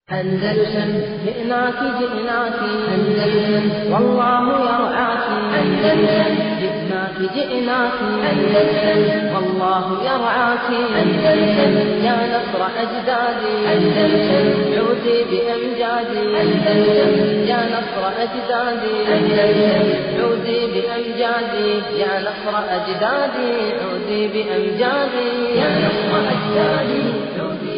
أندلسن جئناك جئناك أندلسن والله يرعاك أندلسن جئناك جئناك أندلسن والله يرعاك أندلسن يا نصر أجدادي أندلسن عودي بأمجادي أندلسن يا نصر أجدادي أندلسن عودي بأمجادي يا نصر أجدادي عودي بأمجادي يا نصر أجدادي عودي بأمجادي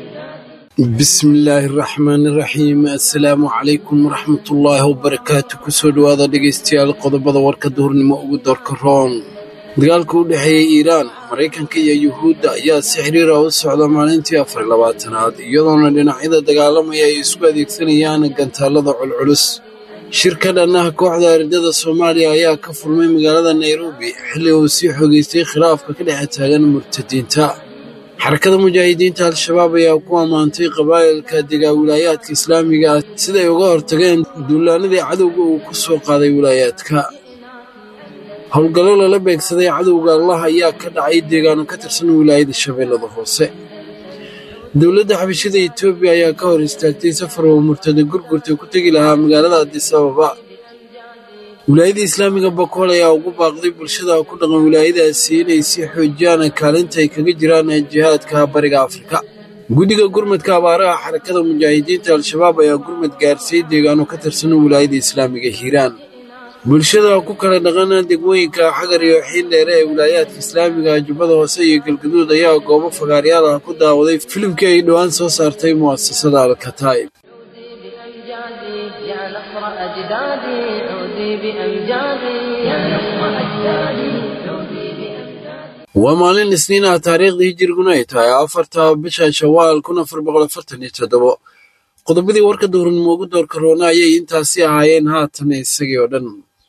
bismillaahi raxmaani raxiim assalaamu calaykum waraxmatullaahi wabarakaatu kusoo dhowaada dhegaystayaal qodobada warka duhurnimo ugu doorka roon dagaalka u dhexeeya iiraan maraykanka iyo yuhuudda ayaa si xiriira u socda maalintii afar iyo labaatanaad iyadoona dhinacyada dagaalamaya ay isku adeegsanayaan gantaalada culculus shirka dhannaha kooxda ardada soomaaliya ayaa ka furmay magaalada nairobi xilli uu sii xogeystay khilaafka ka dhexe taagan murtadiinta xarakada mujaahidiinta al-shabaab ayaa ku ammaantay qabaa'ilka degaa wilaayaadka islaamiga ah siday uga hortageen duulaanadii cadowga uu ku soo qaaday wilaayaadka howlgallo lala beegsaday cadowga allah ayaa ka dhacay deegaano ka tirsan wilaayada shabeellada hoose dowladda xabashida etoobiya ayaa ka hor istaagtay safar oo murtada gurgurta ku tegi lahaa magaalada adis ababa wilaayada islaamiga bakool ayaa ugu baaqday bulshada ku dhaqan wilaayadaasi inay sii xoojiyaan kaalinta ay kaga jiraan jihaadka bariga afrika guddiga gurmadka abaaraha xarakada mujaahidiinta al-shabaab ayaa gurmad gaarsiiyey deegaano ka tirsan wilaayada islaamiga hiiraan bulshada ku kala dhaqan degmooyinka xagar iyo xiindheere ee wilaayaadka islaamiga jubbada hoose iyo galgaduud ayaa goobo fagaaryaal ah ku daawaday filimkii ay dhowaan soo saartay mu'asasada alkataa'ib عودي بأمجادي يا نصر أجدادي عودي بأمجادي يا نصر أجدادي عودي بأمجادي waa maalin isniin ah taariikhdii hijiriguna ay tahay afarta bisha shawaal kun afar boqol afartan iyo toddobo qodobadii warka duhurnimo ugu doorka roona ayay intaasi ahaayeen haatan isagii oo dhan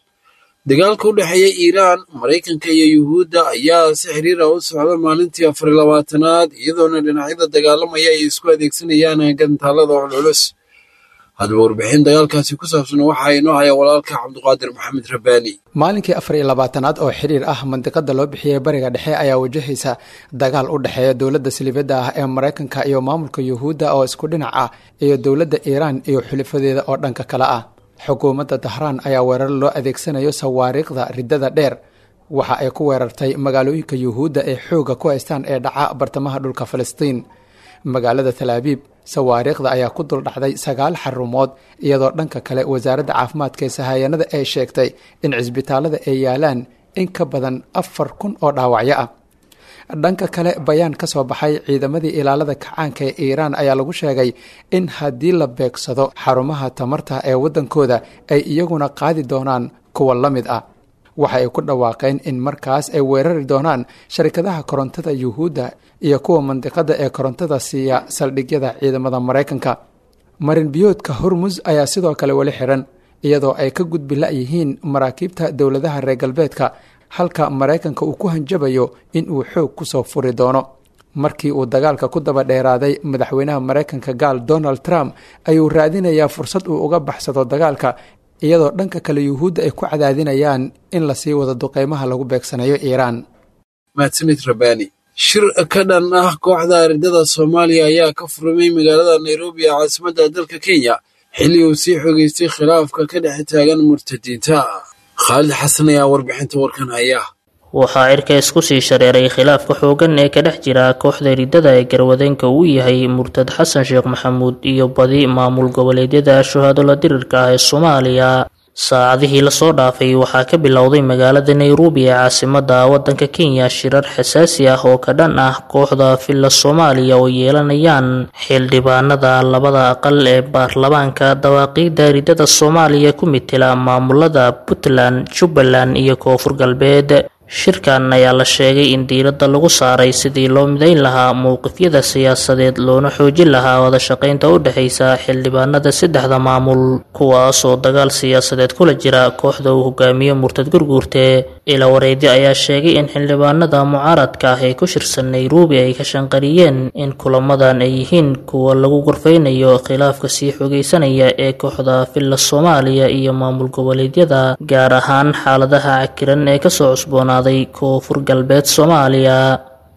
dagaalka u dhexeeya iiraan maraykanka iyo yuhuudda ayaa si xiriira u socda maalintii afar iyo labaatanaad iyadoona dhinacyada dagaalamaya ay isku adeegsanayaan gantaalada culculus haddaba warbixin dagaalkaasi ku saabsan waxaa inoo haya walaalka cabduqaadir maxamed rabbaani maalinkii afar iyo labaatanaad oo xiriir ah mandiqada loo bixiyey bariga dhexe ayaa wajahaysa dagaal u dhexeeya dowladda siliibadda ah ee maraykanka iyo maamulka yuhuudda oo isku dhinac ah iyo dowladda iiraan iyo xulifadeeda oo dhanka kale ah xukuumadda dahraan ayaa weerar loo adeegsanayo sawaariikhda riddada dheer waxa ay ku weerartay magaalooyinka yuhuudda ee xooga ku haystaan ee dhaca bartamaha dhulka falastiin magaalada talaabiib sawaariikhda ayaa ku dul dhacday sagaal xarumood iyadoo dhanka kale wasaaradda caafimaadka ee sahayanada ay sheegtay in cisbitaalada ay yaalaan in ka badan afar kun oo dhaawacyo ah dhanka kale bayaan ka soo baxay ciidamadii ilaalada kacaanka ee iiraan ayaa lagu sheegay in haddii la beegsado xarumaha tamarta ee waddankooda ay iyaguna qaadi doonaan kuwa la mid ah waxa ay ku dhawaaqeen in markaas ay weerari doonaan sharikadaha korontada yuhuudda iyo kuwa mandiqada ee korontada siiya saldhigyada ciidamada maraykanka marinbiyoodka hormus ayaa sidoo kale weli xiran iyadoo ay ka gudbi la-yihiin maraakiibta dowladaha reer galbeedka halka maraykanka uu ku hanjabayo in uu xoog kusoo furi doono markii uu dagaalka ku daba dheeraaday madaxweynaha maraykanka gaal donald trump ayuu raadinayaa fursad uu uga baxsado dagaalka iyadoo dhanka kale yuhuudda ay ku cadaadinayaan in lasii wado duqeymaha lagu beegsanayo iiraan mahadsanid rabbaani shir ka dhan ah kooxda ardada soomaaliya ayaa ka furmay magaalada nairobi ee caasimadda dalka kenya xilli uu sii xogeystay khilaafka ka dhex taagan murtadiinta khaalid xasan ayaa warbixinta warkan haya waxaa cirka isku sii shareeray khilaafka xooggan ee ka dhex jira kooxda riddada ee garwadeenka uu yahay murtad xasan sheekh maxamuud iyo badi maamul goboleedyada shuhaadula dirirka ah ee soomaaliya saacadihii lasoo dhaafay waxaa ka bilowday magaalada nairobi ee caasimadda waddanka kenya shirar xasaasi ah oo ka dhan ah kooxda villa soomaaliya oo yeelanayaan xildhibaanada labada aqal ee baarlamaanka dawaaqiidda riddada soomaaliya ku mitila maamulada puntland jubbaland iyo koonfur galbeed shirkan ayaa la sheegay in diiradda lagu saaray sidii loo midayn lahaa mowqifyada siyaasadeed loona xoojin lahaa wadashaqaynta u dhexaysa xildhibaanada saddexda maamul kuwaasoo dagaal siyaasadeed kula jira kooxda uu hogaamiyo murtad gurguurte ilawareedyo ayaa sheegay in xildhibaanada mucaaradka ah ee ku shirsan nairobi ay ka shanqariyeen in kulamadan ay yihiin kuwa lagu gorfeynayo khilaafka sii xogeysanaya ee kooxda villa soomaaliya iyo maamul goboleedyada gaar ahaan xaaladaha cakiran ee kasoo cusboonaa koonfur galbeed soomaaliya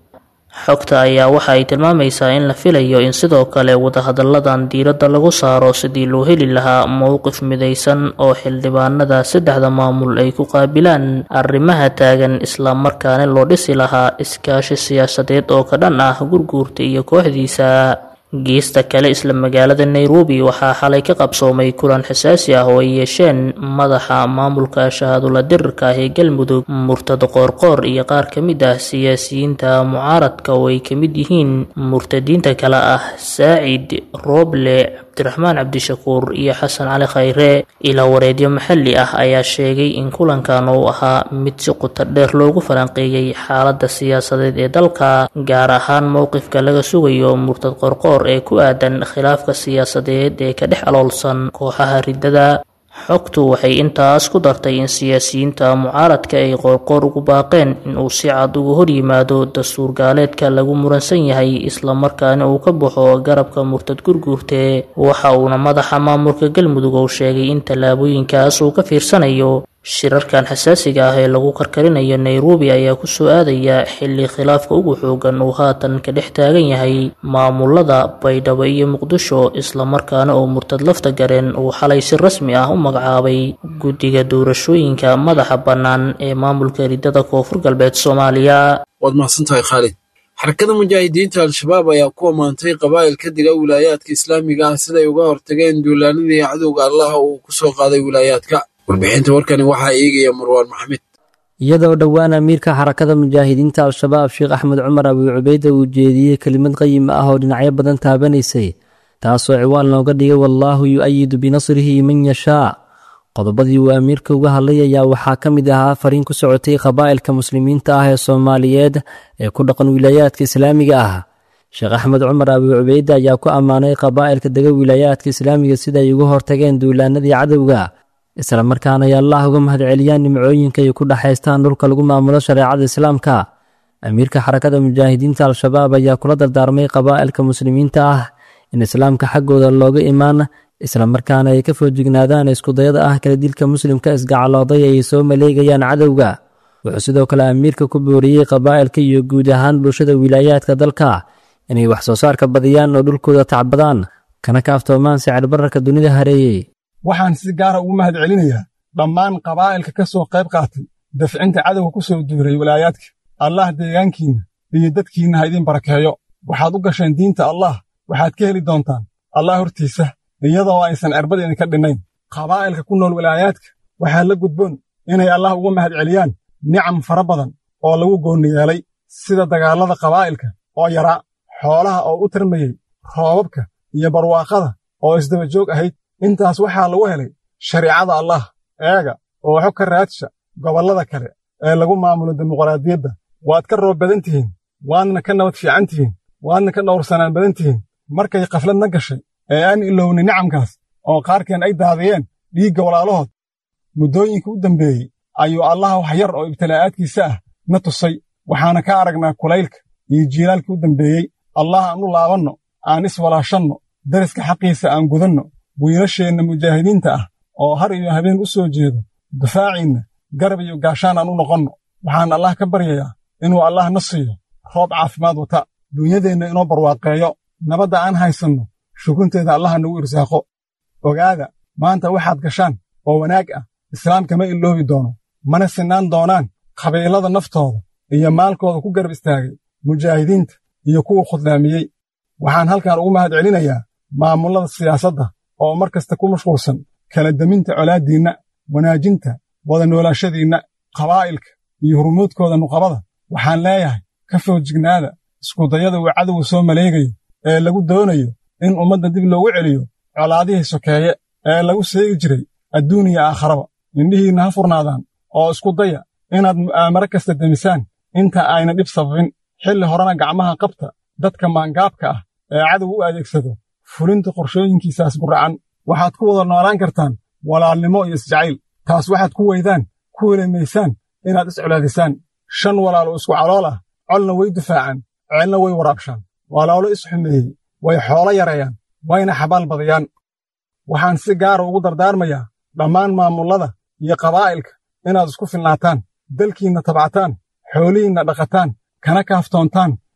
xogta ayaa waxa ay tilmaamaysaa in la filayo in sidoo kale wadahadalladan diiradda lagu saaro sidii loo heli lahaa mowqif midaysan oo xildhibaanada saddexda maamul ay ku qaabilaan arrimaha taagan islamarkaana loo dhisi lahaa iskaashi siyaasadeed oo ka dhan ah gurguurta iyo kooxdiisa geesta kale isla magaalada nairobi waxaa xalay ka qabsoomay kulan xasaasi ah oo ay yeesheen madaxa maamulka shahaadula dirirka ah ee galmudug murtad qoorqoor iyo qaar ka mid ah siyaasiyiinta mucaaradka oo ay ka mid yihiin murtadiinta kale ah saacid rooble cabdiraxmaan cabdishakuur iyo xasan cali khayre ilaa wareedyo maxalli ah ayaa sheegay in kulankan uu ahaa mid si quta dheer loogu falanqeeyey xaaladda siyaasadeed ee dalka gaar ahaan mowqifka laga sugayo murtad qorqoor ee ku aadan khilaafka siyaasadeed ee ka dhex aloolsan kooxaha riddada xogtu waxay intaas ku dartay in siyaasiyiinta mucaaradka ay qoorqoor ugu baaqeen in uu si cad uga hor yimaado dastuur gaaleedka lagu muransan yahay islamarkaana uu ka baxo garabka murtad gurguurte waxa uuna madaxa maamulka galmudug uu sheegay in tallaabooyinkaas uu ka fiirsanayo shirarkan xasaasiga ah ee lagu karkarinayo nairobi ayaa kusoo aadaya xilli khilaafka ugu xoogan uu haatan ka dhex taagan yahay maamulada baydhabo iyo muqdisho islamarkaana uu murtad lafta gareen uu xalay si rasmi ah u magacaabay guddiga doorashooyinka madaxa bannaan ee maamulka riddada koonfur galbeed soomaaliya waad mahadsantahay khaalid xarakada mujaahidiinta al-shabaab ayaa ku ammaantay qabaa'il ka dega wilaayaadka islaamiga ah siday uga hortageen duulaanadii cadowga allaha uu ku soo qaaday wilaayaadka warbixinta warkani waxaa eegaya marwaan maxamed iyadoo dhowaan amiirka xarakada mujaahidiinta al-shabaab sheekh axmed cumar abii cubeyda uu jeediyey kelimad qayim ah oo dhinacyo badan taabanaysay taasoo ciwaan looga dhigay wallaahu yu-ayidu binasrihi man yashaa qodobadii uu amiirka uga hadlay ayaa waxaa ka mid ahaa fariin ku socotay qabaa'ilka muslimiinta ah ee soomaaliyeed ee ku dhaqan wilaayaadka islaamiga ah sheekh axmed cumar abii cubeyde ayaa ku ammaanay qabaa'ilka dega wilaayaadka islaamiga sida ay uga hortageen duulaanadii cadowga isla markaana ay allah uga mahadceliyaan nimcooyinka ay ku dhexaystaan dhulka lagu maamulo shareecada islaamka amiirka xarakada mujaahidiinta al-shabaab ayaa kula dardaarmay qabaa'ilka muslimiinta ah in islaamka xaggooda looga imaan isla markaana ay ka foojignaadaan iskudayada ah kala dilka muslimka isgacalooday ay soo maleegayaan cadowga wuxuu sidoo kale amiirka ku booriyey qabaa'ilka iyo guud ahaan bulshada wilaayaadka dalka inay wax soo saarka badiyaan oo dhulkooda tacbadaan kana kaaftoomaan sicir bararka dunida hareeyey waxaan si gaara ugu mahad celinayaa dhammaan qabaa'ilka ka soo qayb qaatay dafcinta cadowga ku soo duuray walaayaadka allah deegaankiinna iyo dadkiinna ha idiin barakeeyo waxaad u gasheen diinta allah waxaad ka heli doontaan allah hortiisa iyadoo aysan cirbad idinka dhinnayn qabaa'ilka ku nool walaayaadka waxaa la gudboon inay allah uga mahad celiyaan nicam fara badan oo lagu goonni yeelay sida dagaallada qabaa'ilka oo yaraa xoolaha oo u tarmayey roobabka iyo barwaaqada oo isdaba joog ahayd intaas waxaa lagu helay shariicada allah eega oo xog ka raadsha gobollada kale ee lagu maamulo dimuqraadiyadda waad ka roob badan tihiin waadna ka nabad fiican tihiin waadna ka dhowrsanaan badan tihiin markay khafladna gashay ee aan ilownay nicamkaas oo qaarkeen ay daadiyeen dhiigga walaalahood muddooyinka u dambeeyey ayuu allah wax yar oo ibtilaa'aadkiisa ah na tusay waxaana ka aragnaa kulaylka iyo jiilaalkii u dambeeyey allah aan u laabanno aan iswalaashanno dariska xaqiisa aan gudanno wiilasheenna mujaahidiinta ah oo har iyo habeen u soo jeedo difaaciinna garab iyo gaashaan aan u noqonno waxaan allah ka baryayaa inuu allah na siiyo roob caafimaad wata duunyadeenna inoo barwaaqeeyo nabadda aan haysanno shukunteeda allaha nagu irsaaqo ogaada maanta waxaad gashaan oo wanaag ah islaamka ma iloobi doono mana sinaan doonaan qabiilada naftooda iyo maalkooda ku garab istaagay mujaahidiinta iyo kuwa khudlaamiyey waxaan halkan ugu mahad celinayaa maamullada siyaasadda oo mar kasta ku mashquulsan kala deminta colaaddiinna wanaajinta wada noolaashadiinna qabaa'ilka iyo hurmuudkooda nuqabada waxaan leeyahay ka foojignaada iskudayada uu cadowga soo maleegayo ee lagu doonayo in ummadda dib loogu celiyo colaadihii sokeeye ee lagu seegi jiray adduun iyo aakharaba indhihiinna ha furnaadaan oo isku daya inaad mu'aamaro kasta demisaan inta ayna dhib sababin xilli horena gacmaha qabta dadka maangaabka ah ee cadow u adeegsado fulinta qorshooyinkiisaas guracan waxaad ku wada noolaan kartaan walaalnimo iyo isjacayl taas waxaad ku weydaan ku welemaysaan inaad iscolaadisaan shan walaal oo isku calool ah colna way difaacaan ceelna way waraabshaan walaalo isxumeeyey way xoolo yareeyaan wayna xabaal badiyaan waxaan si gaara ugu dardaarmayaa dhammaan maamullada iyo qabaa'ilka inaad isku filnaataan dalkiinna tabcataan xoolihiinna dhaqataan kana kaaftoontaan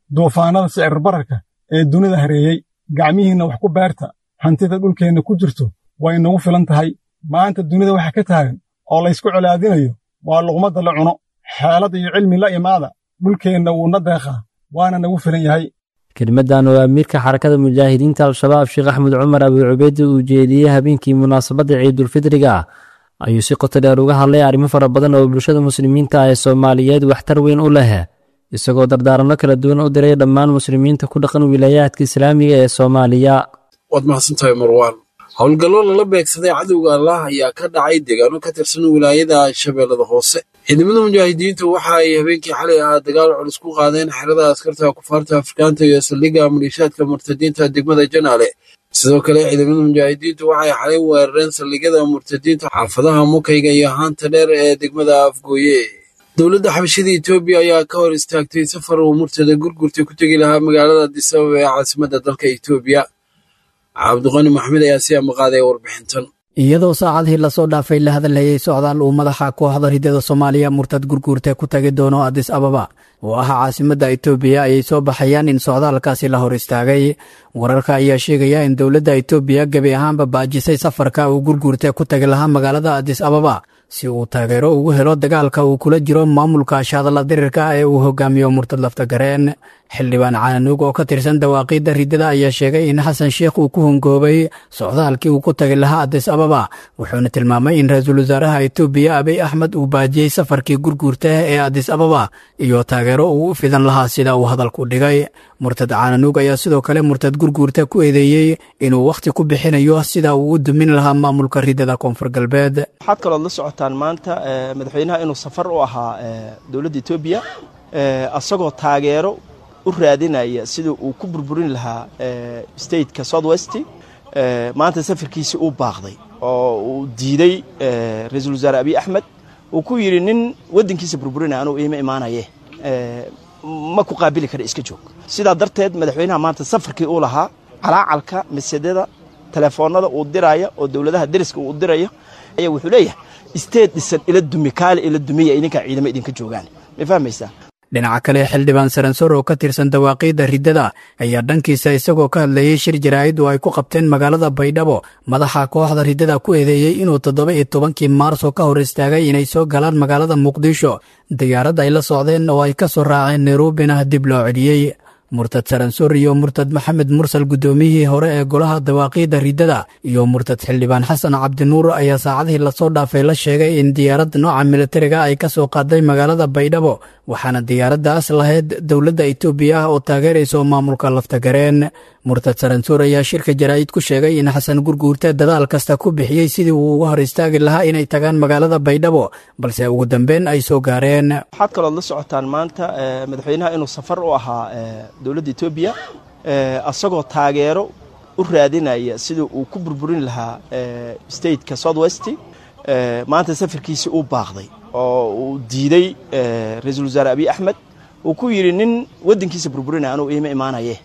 duufaannada sicir bararka ee dunida hareeyey gacmihiinna wax ku beerta hantida dhulkeenna ku jirto way nagu filan tahay maanta dunida waxa ka taagan oo laysku colaadinayo waa luqmadda la cuno xeelad iyo cilmi la imaada dhulkeenna wuuna deeqaa waana nagu filan yahay kelimadan oo amiirka xarakada mujaahidiinta al-shabaab sheekh axmed cumar abi cubeydde uu jeediyey habeenkii munaasabadda ciidulfidriga ayuu si qoto dheer uga hadlay arrimo fara badan oo bulshada muslimiinta ah ee soomaaliyeed waxtar weyn u leh isagoo dardaaranno kala duwan u diray dhammaan muslimiinta ku dhaqan wilaayaadka islaamiga ee soomaaliya waad mahadsantahay marwaan howlgallo lala beegsaday cadowga allah ayaa ka dhacay deegaano ka tirsan wilaayada shabeellada hoose ciidamada mujaahidiintu waxa ay habeenkii xalay ahaa dagaal culus ku qaadeen xerada askarta kufaarta afrikaanta iyo saldhigga maliishaadka murtadiinta degmada janaale sidoo kale ciidamada mujaahidiintu waxay xalay weerareen saldhigyada murtadiinta xaafadaha mukayga iyo haanta dheer ee degmada afgooye dowladda xabashada etoobiya ayaa ka hor istaagtay safar uu murtada gurgurta ku tegi lahaa magaalada adisababa ee caasimadda dalka etoobiya cabdiqani maxmed ayaa si amaqaaday warbixintan iyadoo saacadihii lasoo dhaafay la hadalhayay socdaal uu madaxa kooxda ridada soomaaliya murtad gurguurta ku tagi doono adis ababa oo ah caasimadda etoobiya ayay soo baxayaan in socdaalkaasi la hor istaagay wararka ayaa sheegaya in dowladda etoobiya gebi ahaanba baajisay safarka uu gurguurta ku tagi lahaa magaalada adis ababa si uu taageero ugu helo dagaalka uu kula jiro maamulka shaadalla dirirka ee uu hogaamiyo murtad laftagareen xildhibaan caanuug oo ka tirsan dawaaqiidda riddada ayaa sheegay in xasan sheekh uu ku hongoobay socdaalkii uu ku tagi lahaa adis ababa wuxuuna tilmaamay in ra-iisul wasaaraha etoobiya abiy axmed uu baajiyey safarkii gurguurta ee adis ababa iyo taageero uu u fidan lahaa sida uu hadalku dhigay murtad caanuug ayaa sidoo kale murtad gurguurta ku eedeeyey inuu wakhti ku bixinayo sida uu u dumin lahaa maamulka riddada koonfur galbeed waxaad kalood la socotaan maanta madaxweynaha inuu safar u ahaa dowladda etoobiya asagoo taageero u raadinaya sida uu ku burburin lahaa stateka south west maanta safarkiisii uu baaqday oo uu diiday ra-iisul wasaare abiy axmed uu ku yidhi nin waddankiisa burburinaya anugu iima imaanaye ma ku qaabili kara iska joog sidaa darteed madaxweynaha maanta safarkii uu lahaa calaacalka masedada telefoonada uu diraya oo dowladaha deriska uu diraya ayaa wuxuu leeyahay isteed dhisan ila dumi kaale ila dumiya idinkaa ciidamo idinka joogaan ma fahmaysaa dhinaca kale xildhibaan saransor oo ka tirsan dawaaqiidda riddada ayaa dhankiisa isagoo ka hadlayey shir jaraa'id oo ay ku qabteen magaalada baydhabo madaxa kooxda riddada ku eedeeyey inuu toddoba iyo tobankii maarso ka hor istaagay inay soo galaan magaalada muqdisho diyaarad ay la socdeen oo ay ka soo raaceen nairobina dib loo celiyey murtad saransor iyo murtad maxamed mursal guddoomiyihii hore ee golaha dawaaqiidda riddada iyo murtad xildhibaan xasan cabdinuur ayaa saacadihii lasoo dhaafay la sheegay in diyaarad nooca militariga ay ka soo qaaday magaalada baydhabo waxaana diyaaraddaas lahayd dowladda etoobiya ah oo taageerayso maamulka laftagareen murtad saransuur ayaa shirka jaraa'id ku sheegay in xasan gurguurte dadaal kasta ku bixiyey sidii uu uga hor istaagi lahaa inay tagaan magaalada baydhabo balse ugu dambeyn ay soo gaareen waxaad kalood la socotaan maanta madaxweynaha inuu safar u ahaa dowladda etoobiya asagoo taageero u raadinaya sida uu ku burburin lahaa stateka south west maanta safarkiisii uu baaqday oo uu diiday ra-iisul wasaare abiy axmed uu ku yidhi nin waddankiisa burburinaya anugu iima imaanaye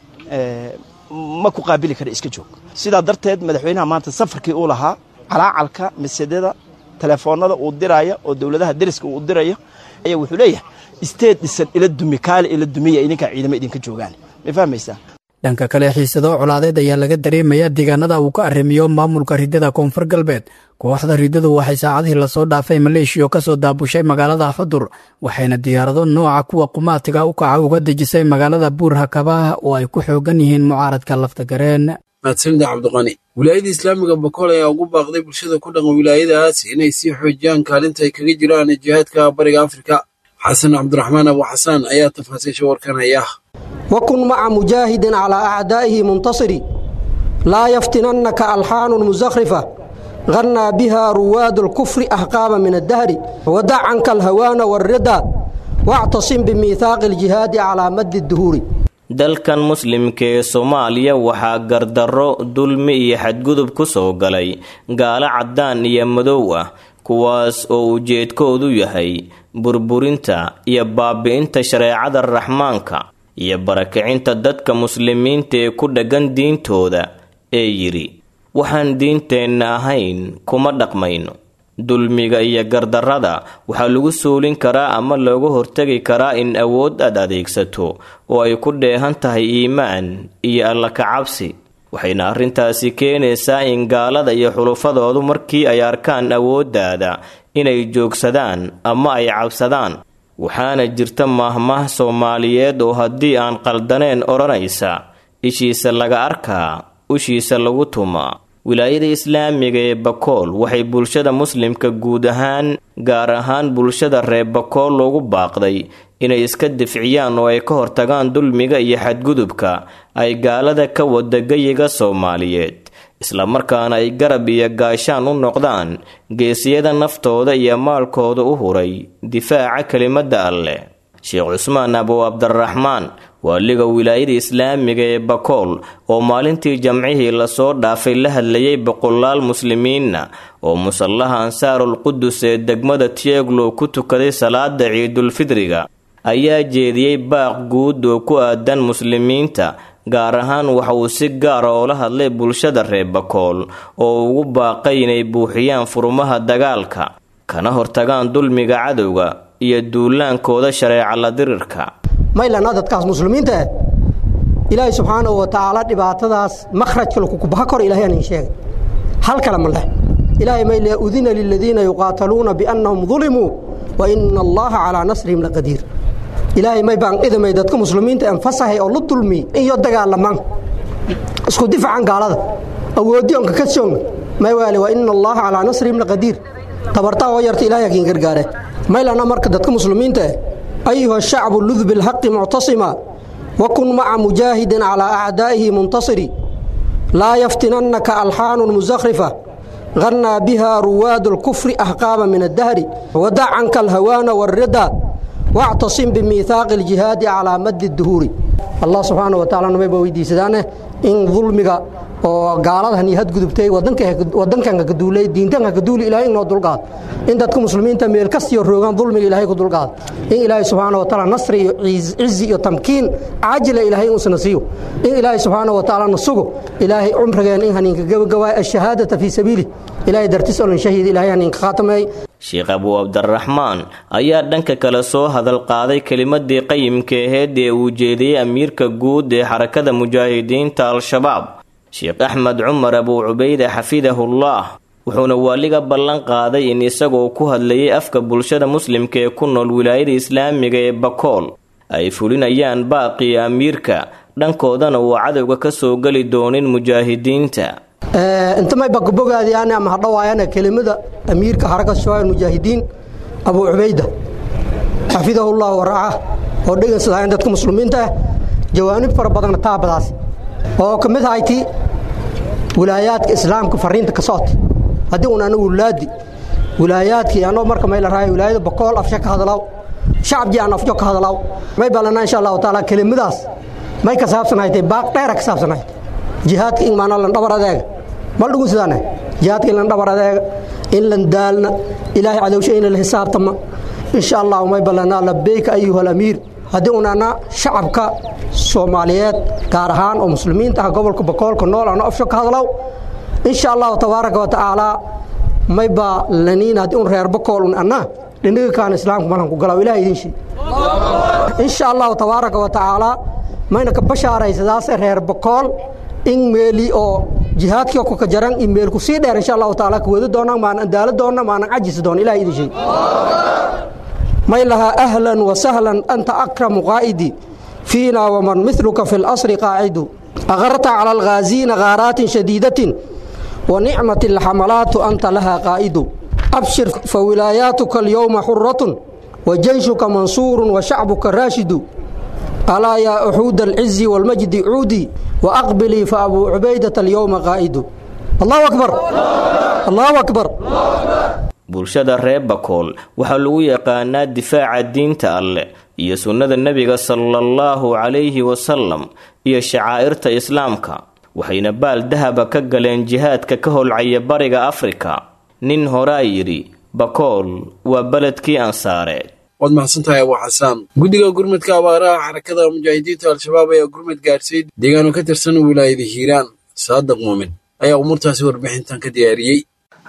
ma ku qaabili kara iska joog sidaa darteed madaxweynaha maanta safarkii uu lahaa calaacalka masedada telefoonada uu diraya oo dowladaha deriska uu diraya ayaa wuxuu leeyahay isteed dhisan ila dumi kaale ila dumiya idinkaa ciidamo idinka joogaan ma fahmaysaa dhanka kale xiisado colaadeed ayaa laga dareemayaa deegaanada uu ka arrimiyo maamulka riddada koonfur galbeed kooxda riddadu waxay saacadihii lasoo dhaafay maleeshiya oo ka soo daabushay magaalada xudur waxayna diyaarado nooca kuwa qumaatiga u kaca uga dejisay magaalada buur hakabaah oo ay ku xoogan yihiin mucaaradka laftagareen mahadsanida cabdiqani wilaayada islaamiga bakool ayaa ugu baaqday bulshada ku dhaqan wilaayadaas inay sii xoojiyaan kaalinta ay kaga jiraan jihaadka bariga afrika xasan cabdiraxmaan abu xasaan ayaa tafaasiisha warkan haya وكن مع مجاهد على أعدائه منتصر لا يفتننك ألحان مزخرفة غنى بها رواد الكفر أحقاب من الدهر ودع عنك الهوان والردى واعتصم بميثاق الجهاد على مد الدهور dalkan muslimka ee soomaaliya waxaa gardarro dulmi iyo xadgudub ku soo galay gaalo caddaan iyo madow ah kuwaas oo ujeedkoodu yahay burburinta iyo baabi'inta shareecada raxmaanka iyo barakicinta dadka muslimiinta ee ku dhaggan diintooda ee yidhi waxaan diinteenna ahayn kuma dhaqmayno dulmiga iyo gardarrada waxaa lagu suulin karaa ama looga hortegi karaa in awood aad adeegsato oo ay ku dheehan tahay iimaan iyo alla kacabsi waxayna arrintaasi keenaysaa in gaalada iyo xulufadoodu markii ay arkaan awooddaada inay joogsadaan ama ay cabsadaan waxaana jirta maahmaah soomaaliyeed oo haddii aan qaldaneen odhanaysa ishiisa laga arkaa ushiisa lagu tumaa wilaayada islaamiga ee bakool waxay bulshada muslimka guud ahaan gaar ahaan bulshada reer bakool loogu baaqday inay iska difciyaan oo ay ka hortagaan dulmiga iyo xadgudubka ay gaalada ka wada geyiga soomaaliyeed islamarkaana ay garab iyo gaashaan u noqdaan geesiyada naftooda iyo maalkooda u huray difaaca kelimadda alleh sheekh cusmaan abu cabdiraxmaan waaliga wilaayada islaamiga ee bakool oo maalintii jamcihii lasoo dhaafay la hadlayay boqolaal muslimiinna oo musallaha ansaarul qudus ee degmada tieglow ku tukaday salaada ciidulfidriga ayaa jeediyey baaq guud oo ku aadan muslimiinta gaar ahaan waxa uu si gaara oola hadlay bulshada reer bakool oo ugu baaqay inay buuxiyaan furumaha dagaalka kana hortagaan dulmiga cadowga iyo duulaankooda shareeca la dirirka maylana dadkaas muslimiinta ah ilaahay subxaanahu wa tacaala dhibaatadaas makhrajka lakukubaha kor ilahay aan idin sheegay hal kale ma leh ilaahay mayle udina liladiina yuqaataluuna biannahum dulimuu wa ina allaha calaa nasrihim laqadiir ilaahay may baan idamay dadka muslimiinta anfasahay oo la dulmi iyo dagaalamaan isku difacan gaalada awoodiyonka ka soogna may waale wa ina allaha calaa nasrihim laqadiir tabartaa oo yarta ilahay hakiin gargaare maylana marka dadka muslimiinta ah ayuha shacbu lud bilxaqi muctasima wakun maca mujaahidin calaa acdaa'ihi muntasiri laa yaftinannaka alxaanun musakhrifa غنى بها رواد الكفر أحقابا من الدهر ودع عنك الهوان والردى واعتصم بميثاق الجهاد على مد الدهور الله سبحانه وتعالى نمي بويدي سدانه إن ظلمك oo gaaladahan iyo hadgudubtay wadankan ka duulay diintan ka duuli ilaahay inoo dulqaad in dadka muslimiinta meel kastiyo roogaan dulmiga ilaahay ku dulqaad in ilaahay subxaana wa tacaala nasri iyo cizi iyo tamkiin caajila ilaahay uusna siiyo in ilaahay subxaana wa tacaala nasugo ilaahay cumrigeen in haniinka gabagabaay ashahaadata fii sabiili ilaahay dartis olan shahiid ilaahay haniinka khaatamay sheekh abuu cabdiraxmaan ayaa dhanka kale soo hadal qaaday kelimadii qayimka aheed ee uu jeediyey amiirka guud ee xarakada mujaahidiinta al-shabaab sheekh axmed cumar abuu cubayde xafidahullah wuxuuna waaliga ballan qaaday in isagoo ku hadlayay afka bulshada muslimka ee ku nool wilaayada islaamiga ee bakool ay fulinayaan baaqii amiirka dhankoodana uu cadowga ka soo geli doonin mujaahidiinta inta may bakabogaadiyaan ama hadhawaayana kelimada amiirka xarakat shabaab mujaahidiin abuu cubayda xafidahullah waraaca oo dhegeysadaayan dadka muslimiinta ah jawaanib fara badanna taabadaas oo ka mid ahayti wilaayaadka islaamka fariinta ka socota haddii un ana wulaadi wilaayaadkii anoo marka may la raayo wilaayada bokool afsha ka hadalaw shacabjii aan afjo ka hadalaw may ballanaa insha allahu tacaala kelimadaas may ka saabsanaytay baaq dheera ka saabsanaytay jihaadka in maanaa lan dhabar adeega mal dhugun sidaane jihaadka in lan dhabar adeega in lan daalna ilaahay cadowsha ina la xisaabtama insha allahu may ballanaa labeyka ayuha alamiir haddii unana shacabka soomaaliyeed gaar ahaan oo muslimiinta ah gobolka bakoolka nool ano afsho ka hadlow insha allahu tabaaraka wa tacaala mayba laniin haddii un reer bakool un anna dhindhiga kaan islaamka malan ku galaw ilaah idin shii insha allahu tabaaraka wa tacaala mayna ka bashaaraysadaase reer bakool in meeli oo jihaadkii kuka jaran in meel ku sii dheer insha allahu tacaala kuwada doonaan maanan daalo doonna maanan cajisi doon ilaah idin shii may lahaa ahlan wa sahlan anta akramu qaa'idi fiina waman miluka fi lasri qaacidu aqarta cala alghaaziina ghaaraatin shadiidatin wa nicmat alxamalaatu anta laha qaa'idu abshir fa wilaayaatuka alyowma xuratun wa jeyshuka mansuurun wa shacbuka raashidu alaa yaa uxuuda alcizi waalmajdi cuudi wa aqbilii fa abuu cubaydata alyowma qaa'idu allahu akbar allahu akbar bulshada reer bakool waxaa lagu yaqaanaa difaaca diinta alleh iyo sunnada nebiga salaallahu calayhi wasalam iyo shacaa'irta islaamka waxayna baal dahaba ka galeen jihaadka ka holcaya bariga afrika nin horaa yidhi bakool waa beledkii ansaareed waad mahadsantahay abuu xasaan guddiga gurmadka abaaraha xarakada mujaahidiinta al-shabaab ayaa gurmad gaadhsiy deegaano ka tirsan wilaayada hiiraan saadaq muumin ayaa umuurtaasi warbixintan ka diyaariyey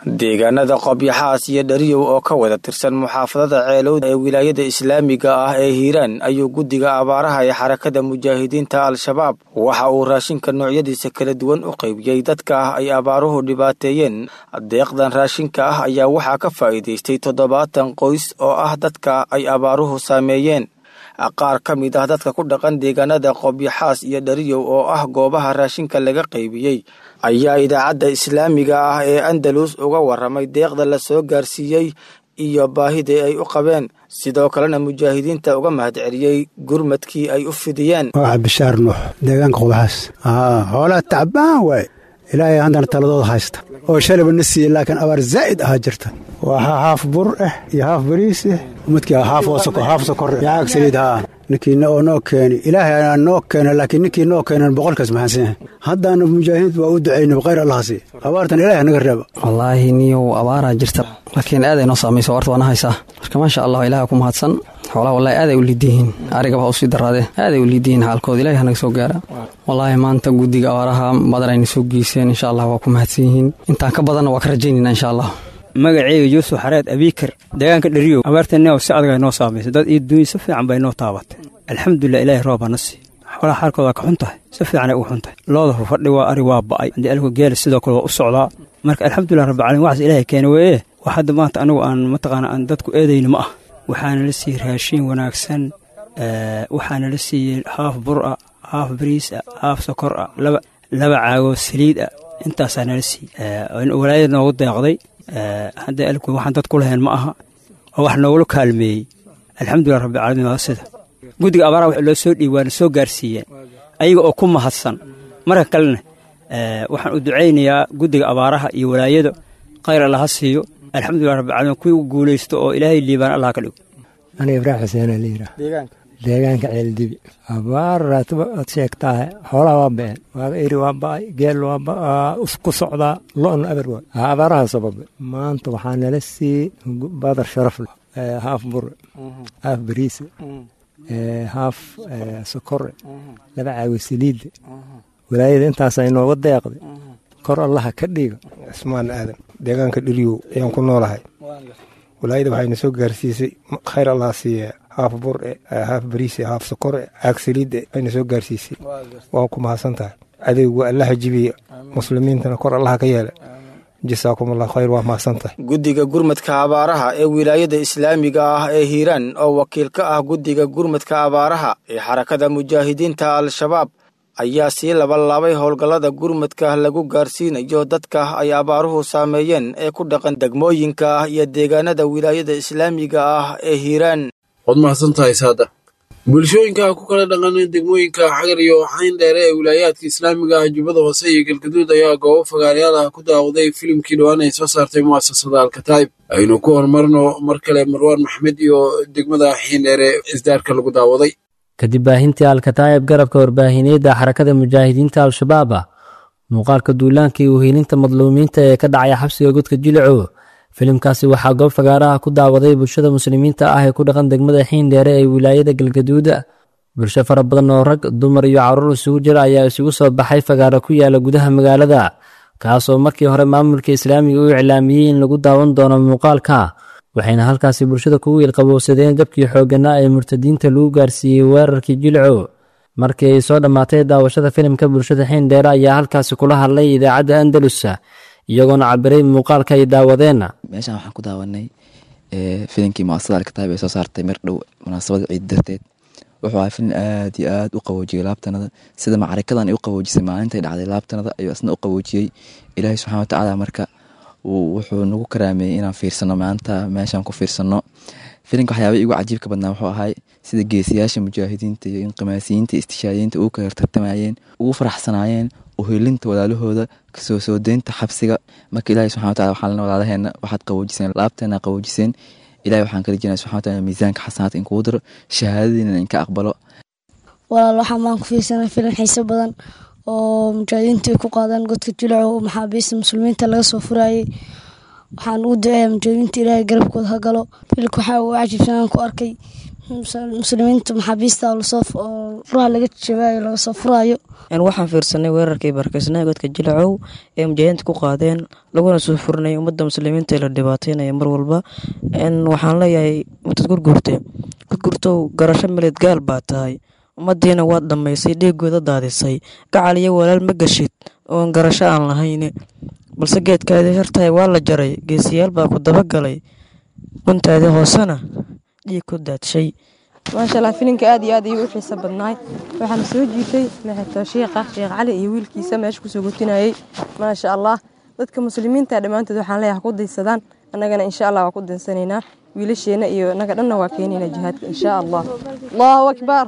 deegaanada qobyaxaas iyo dhariyow oo ka wada tirsan muxaafadada ceelowda ee wilaayada islaamiga ah ee hiiraan ayuu guddiga abaaraha ee xarakada mujaahidiinta al-shabaab waxa uu raashinka noocyadiisa kala duwan u qaybiyey dadka ah ay abaaruhu dhibaateeyeen deeqdan raashinka ah ayaa waxaa ka faa'iidaystay toddobaatan qoys oo ah dadka ay abaaruhu saameeyeen qaar ka mid ah dadka ku dhaqan deegaanada qobyaxaas iyo dhariyow oo ah goobaha raashinka laga qaybiyey ayaa idaacadda islaamiga ah ee andalus uga warramay deeqda la soo gaarsiiyey iyo baahidii ay u qabeen sidoo kalena mujaahidiinta uga mahadceliyey gurmadkii ay u fidiyeen waa bishaar nuux deegaanka qobyaxaas xoolaa tacbaan waaye ilaahay haddana taladooda haysta oo shalaba na siiyey laakiin abaar zaa'id ahaa jirta waa haaf bur ah iyo haaf bariis ah midkii haaf haaf sokor yaag saliid haa ninkiina oo noo keeni ilaahay aa noo keena laakiin ninkii noo keenan boqolkaas maxaansan yahay haddaana mujaahidiintu waa u ducaynay khayr allahasi abaartan ilaahay naga reeba wallaahi niyow abaaraa jirta laakiin aaday noo saamayso warta waana haysaa marka maasha allah ilaah ku mahadsan xoolaha wallahi aaday u liidiyihiin arigaba ha usii daraadee aaday u liidiyihiin xaalkooda ilahi hanaga soo gaara wallaahi maanta guddiga abaaraha badan ayna soo geyseen insha allah waa ku mahadsan yihiin intaan ka badanna waa ka rajaynayna insha allah magaceyga yuusuf xareed abiikar deegaanka dheriyow abaarteenna si adag ay noo saamaysay dad iyo duunya si fiican bay noo taabatay alxamdulilah ilaahay roob hana sii xoolaha xaalkooda ka xun tahay si fiicanay ugu xun tahay looda fadhi waa ari waa ba'ay haddii alku geela sidoo kale waa u socdaa marka alxamdulilah rabbilcalamin waxaas ilaahay keena weeye wax hadda maanta anigu aan mataqaana aan dadku eedayni ma ah waxaana la siiyey raashiin wanaagsan waxaana la siiyey haaf bur ah haaf bariis ah haaf sokor ah laba laba caagoo saliid ah intaasaa nala siiyey walaayada noogu deeqday hadda alku waxaan dad ku lahayn ma aha oo wax noogula kaalmeeyey alxamdulilah rabbilcalamin waa sida guddiga abaaraha wax loo soo dhiib waana soo gaarsiiyeen ayaga oo ku mahadsan marka kalena waxaan u ducaynayaa guddiga abaaraha iyo walaayada khayr allah ha siiyo alxamdulilah rabbilcalamin kuwii u guulaysto oo ilaahay liibaan allah ka dhigo aniga ibraahim xuseen la yidhaah deegaanka ceeldibi abaar raatiba aad sheegtaahe xoolaha waa ba'een waaba eri waa ba'ay geel waa ku socdaa lo'na aber waa abaaraha sababe maanta waxaa nala siiyey badar sharaf leh haaf bure haaf bariise haaf sokore laba caawi saliidde walaayada intaasa inooga deeqday kor allaha ka dhiga cismaan aadan deegaanka dhiriyow ayaan ku noolahay walaayada waxayna soo gaarsiisay khayr allah siiye haaf bure haaf bariise haaf sokore caag saliidde ayna soo gaarsiisay waa ku mahadsan tahay adeygu allaha jibiya muslimiintana kor allaha ka yeela jasaakum allah khayr waa mahadsan tahay guddiga gurmadka abaaraha ee wilaayada islaamiga ah ee hiiraan oo wakiil ka ah guddiga gurmadka abaaraha ee xarakada mujaahidiinta al-shabaab ayaa sii labalaabay howlgallada gurmadka lagu gaarsiinayo dadka ay abaaruhu saameeyeen ee ku dhaqan degmooyinka iyo deegaanada wilaayada islaamiga ah ee hiiraan waad mahadsantahay saada bulshooyinka ku kala dhaqan degmooyinka xagar iyo xayn dheere ee wilaayaadka islaamiga ah jubbada hoose iyo galgaduud ayaa goobo fagaaryaal ah ku daawday filimkii dhowaan ay soo saartay mu'asasada alkataib aynu ku horumarno mar kale marwaan maxmed iyo degmada xiin dheere isdaarka lagu daawaday kadib baahintii alkataa'ib garabka warbaahineedda xarakada mujaahidiinta al-shabaab ah muuqaalka duulaanka iyo uhiilinta madluumiinta ee ka dhacaya xabsiga godka jilico filimkaasi waxaa goob fagaaraha ku daawaday bulshada muslimiinta ah ee ku dhaqan degmada xiindheere ee wilaayada galgaduuda bulsho fara badan oo rag dumar iyo caruur isugu jira ayaa isugu soo baxay fagaaro ku yaala gudaha magaalada kaasoo markii hore maamulka islaamiga u iclaamiyey in lagu daawan doono muuqaalka waxayna halkaasi bulshada kugu ilqabowsadeen jabkii xoogganaa ee murtadiinta lagu gaarsiiyey weerarkii jilco markii ay soo dhammaatay daawashada filimka bulshada xiindheere ayaa halkaasi kula hadlay idaacadda andalus iyagoona cabiray muuqaalka ay daawadeen meeshaan waxaan ku daawanay filimkii muasasada alkataab ee soo saartay mar dhow munaasabada ciid darteed wuxuu ahaa filim aad iyo aad u qaboojiyey laabtanada sida macarikadan ay u qaboojisay maalintay dhacday laabtanada ayuu isna u qaboojiyey ilaahay subxana watacaala marka wuxuu nagu karaameeyey inaan fiirsano maanta meeshaan ku fiirsano filimka waxyaaba igu cajiibka badnaa wuxuu ahay sida geesiyaasha mujaahidiinta iyo inqimaasiyiinta istishaadiyiinta ugu kala tartamayeen ugu faraxsanaayeen uhilinta walaalahooda kasoo soo deynta xabsiga marka ilahi subxana wataala waxaa lena walaalaheena waxaad qaboojiseen laabteena qaboojiseen ilahi waxaan kala jirnaa subxana wataala miisaanka xasanaadka in kugu diro shahaadadiina inka aqbalo walaal waxaan baan ku fiirsanay filim xiiso badan oo mujaahidiintu ay ku qaadaan godka jilaco oo maxaabiista muslimiinta laga soo furayay waxaan ugu duceeya mujaahidiinta ilaahay garabkooda ha galo filimka waxaa ugu cajiibsanaan ku arkay muslimiinta maxaabiista lasoo furaha laga jabaayo laga soo furaayo waxaan fiirsanay weerarkii barakaysnaha godka jilacow ee mujaahidiinta ku qaadeen laguna soo furinaya ummadda muslimiinta ee la dhibaataynaya mar walba waxaan leeyahay mutad gurgurte gurgurtow garasho melid gaal baa tahay ummadiina waad dhammaysay dhiigooda daadisay gacal iyo walaal ma gashid oon garasho aan lahayn balse geedkaadii hirtahay waa la jaray geesiyaal baa ku dabagalay guntaadii hoosena dhiig ku daadshay maasha allah filinka aad iyo aad ayuu u xiiso badnaay waxaana soo jiitay maxato shiikha sheekh cali iyo wiilkiisa meesha kusoo gotinayay maasha allah dadka muslimiinta dhammaantood waxaan leeyahay ku daysadaan annagana insha allah waa ku daysanaynaa wiilasheena iyo naga dhanna waa keenayna jihaadka insha allah allahu akbar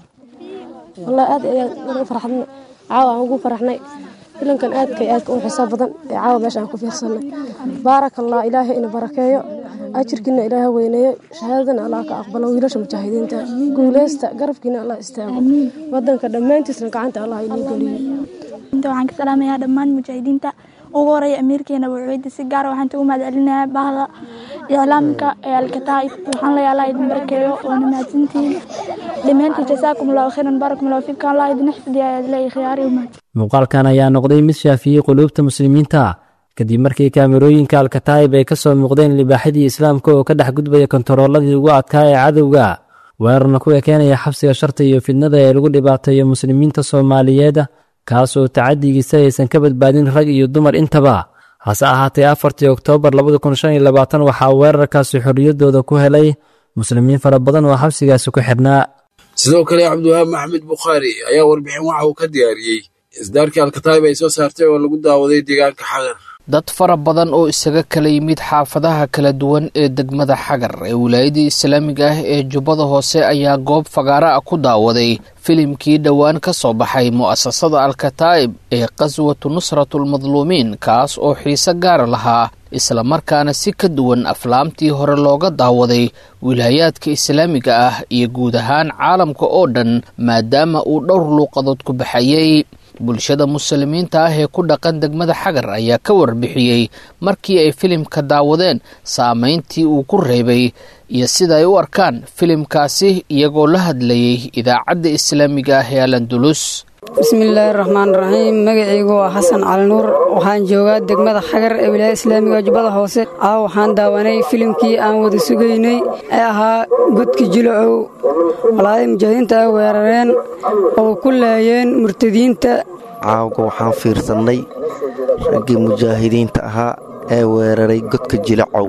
والله aad ayaan ugu farxadnay caawa aan ugu faraxnay filankan aadka aadka u xisaab badan ee caawa meesha aan ku fiirsanay baaraka allah ilaahay ina barakeeyo ajirkiina ilaaha weyneeyo shahaadadana allah ka aqbalo wiilasha mujaahidiinta guuleysta garabkiina allah istaago wadanka dhammaantiisna gacanta allah inii geliyo inta waxaan ka salaamayaa dhammaan mujaahidiinta ugu horeeya amiirkeena wuxuuyda si gaara waxaan ugu mahadcelinayaa bahda iclaamka ee alkataa'ib waxaan leeyahay allah idin barakeeyo waana mahadsantihiin dhammaantiin jasaakum allahu khayran baarakum allahu fiikum allah idin xifdiya ayaa leeyahay khiyaari umad muuqaalkan ayaa noqday mid shaafiyey quluubta muslimiinta kadib markii kaamirooyinka alkataa'ib ay ka soo muuqdeen libaaxidii islaamka oo ka dhex gudbaya kontarooladii ugu adkaa ee cadowga weerarna ku ekeenaya xabsiga sharta iyo fidnada ee lagu dhibaateeyo muslimiinta soomaaliyeed kaas oo tacadigiisa aysan ka badbaadin rag iyo dumar intaba hase ahaatee afartii oktoobar labada kun shan iyo labaatan waxaa weerarkaasi xorriyaddooda ku helay muslimiin fara badan oo xabsigaasi ku xidhnaa sidoo kale cabdiwahaab maxamed bukhaari ayaa warbixin waxa uu ka diyaariyey isdaarkii alkataayib ay soo saartay oo lagu daawaday deegaanka xagar dad fara badan oo isaga kala yimid xaafadaha kala duwan ee degmada xagar ee wilaayadii islaamiga ah ee jubbada hoose ayaa goob fagaara ah ku daawaday filimkii dhowaan ka soo baxay mu'asasada alkataa'ib ee qaswatu nusratulmadluumiin kaas oo xiise gaara lahaa islamarkaana si ka duwan aflaamtii hore looga daawaday wilaayaadka islaamiga ah iyo guud ahaan caalamka oo dhan maadaama uu dhowr luuqadood ku baxayey bulshada muslimiinta ah ee ku dhaqan degmada xagar ayaa ka warbixiyey markii ay filimka daawadeen saameyntii uu ku reebay iyo sida ay u arkaan filimkaasi iyagoo la hadlayay idaacadda islaamiga ah ee alandulus bismillaahi raxmaan raxiim magacaygu waa xasan cali nuur waxaan joogaa degmada xagar ee wilaayada islaamiga jubbada hoose ah waxaan daawanay filimkii aan wada sugaynay ee ahaa godki jilacow walaadii mujaahidiinta ay weerareen oo ku laayeen murtadiinta caawga waxaan fiirsannay raggii mujaahidiinta ahaa ee weeraray godka jilacow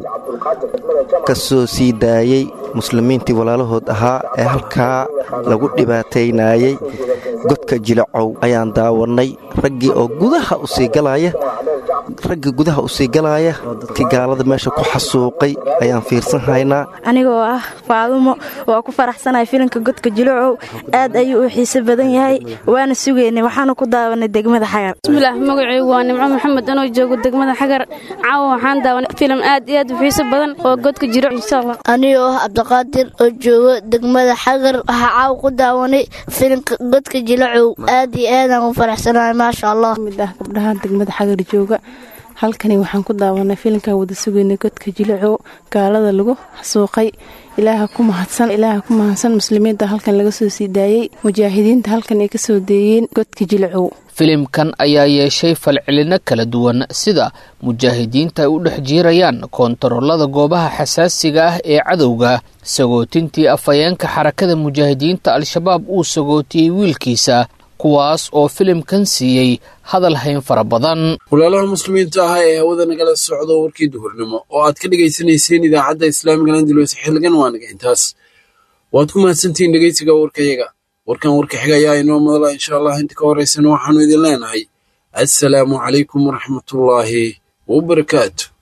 ka soo sii daayey muslimiintii walaalahood ahaa ee halkaa lagu dhibaataynayey godka jilacow ayaan daawannay raggii oo gudaha u sii galaya raggii gudaha u sii galaaya dadkii gaalada meesha ku xasuuqay ayaan fiirsan haynaa anigoo ah faadumo waa ku faraxsanahay filimka godka jilacow aad ayuu u xiise badan yahay waana sugaynay waxaana ku daawanay degmada xagar bismillaah magacaygu waa nimco maxamed anoo joogo degmada xagar caawa waxaan daawanay filim aad iyo aad u xiise badan oo godka jiro insha allah anigoo ah cabdiqaadir oo joogo degmada xagar waxaa caawa ku daawanay filimka godka jilacow aad iyo aadaan u faraxsanahay maasha allah mid ah gabdhaha degmada xagar jooga halkani waxaan ku daawanay filimkan wada sugaynay godka jilacow gaalada lagu xasuuqay ilaaha ku mahadsan ilaaha ku mahadsan muslimiinta halkan laga soo sii daayey mujaahidiinta halkan ay ka soo deeyeen godka jilacow filimkan ayaa yeeshay falcelino kala duwan sida mujaahidiinta ay u dhex jiirayaan koontaroolada goobaha xasaasiga ah ee cadowga sagootintii afhayeenka xarakada mujaahidiinta al-shabaab uu sagootiyey wiilkiisa kuwaas oo filimkan siiyey hadal hayn fara badan walaalaha muslimiinta ah ee hawada nagala socdo warkii duhurnimo oo aad ka dhegaysanayseen idaacadda islaamiga landulus xilligan waa naga intaas waad ku mahadsantihiin dhegeysiga warkayaga warkan warka xiga ayaa inoo madala insha allah inta ka horeysana waxaanu idin leenahay assalaamu calaykum waraxmatullaahi wabarakaatu